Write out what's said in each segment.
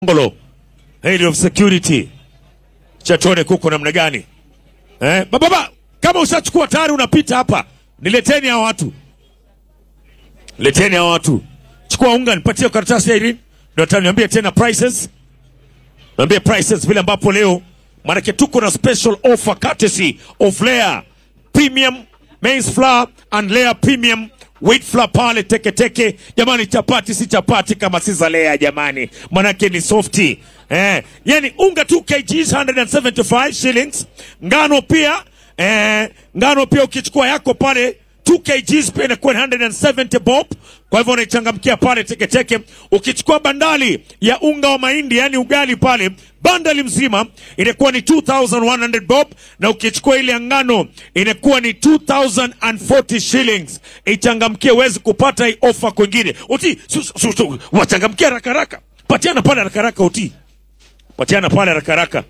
Ngolo, Head of Security. Cha tuone kuko namna gani. Eh, baba baba, kama ushachukua tayari unapita hapa. Nileteni hao watu. Leteni hao watu. Chukua unga nipatie karatasi ya Irene. Ndio taniambia tena prices. Niambie prices vile ambapo leo maanake tuko na special offer courtesy of Layer Premium Maize Flour and Layer Premium Wheat Flour pale teke teke. Jamani, chapati si chapati kama si za Layer jamani, manake ni softi eh. Yani unga 2 kgs 175 shillings. Ngano pia eh, ngano pia ukichukua yako pale 2 kgs pia inakuwa 170 bob. Kwa hivyo unaichangamkia pale teketeke. Ukichukua bandali ya unga wa mahindi yani ugali pale bandali mzima inakuwa ni 2100 bob, na ukichukua ile ya ngano inakuwa ni 2040 shillings. Ichangamkie uwezi kupata hii ofa kwingine. Uti su- su- su- wachangamkia haraka haraka, patiana pale haraka haraka. Uti patiana pale haraka haraka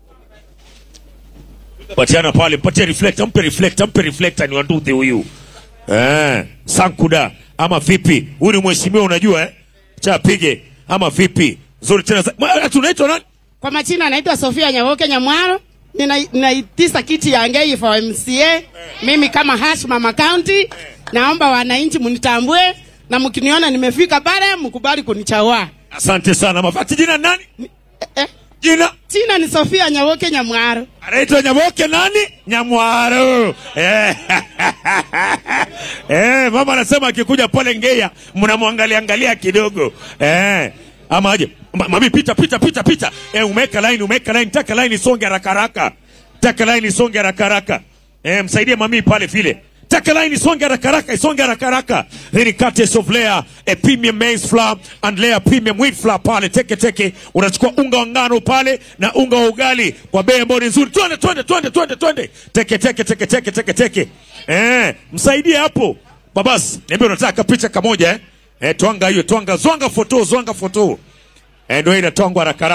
patiana pale, mpatie reflector, mpe reflector, mpe reflector, ni wanduthi huyu eh, Sankuda ama vipi? Huyu ni mheshimiwa, unajua eh, cha pige ama vipi? Zuri tena, za- Ma- tunaitwa nani? Kwa majina naitwa Sofia Nyawoke Nyamwaro. Nina- Ninaitisa kiti ya Ngei for MCA. Mimi kama hash mama county, naomba wananchi mnitambue na mkiniona nimefika pale mkubali kunichagua. Asante sana. Mafati jina nani? Eh, Jina jina ni Sofia Nyawoke Nyamwaro. anaitwa Nyaboke nani? Nyamwaro. Eh. eh, mama anasema akikuja pale Ngeya mnamwangalia angalia kidogo eh. Ama aje Ma- mami, pita pita pita pita. Eh, umeweka line, umeweka line, taka line isonge haraka haraka, taka line isonge haraka haraka. Eh, msaidie mami pale vile. Taka line isonge haraka haraka, isonge haraka haraka. Hii ni Curtis of Layer, a premium maize flour and Layer premium wheat flour pale teke teke. Unachukua unga wa ngano pale na unga wa ugali kwa bei ambayo ni nzuri. Twende twende twende twende twende. Teke teke teke teke teke teke. Eh, msaidie hapo. Babas, niambie unataka picha kamoja eh? Eh, twanga hiyo, twanga, zwanga foto, zwanga foto. Eh, ndio inatwangwa haraka haraka.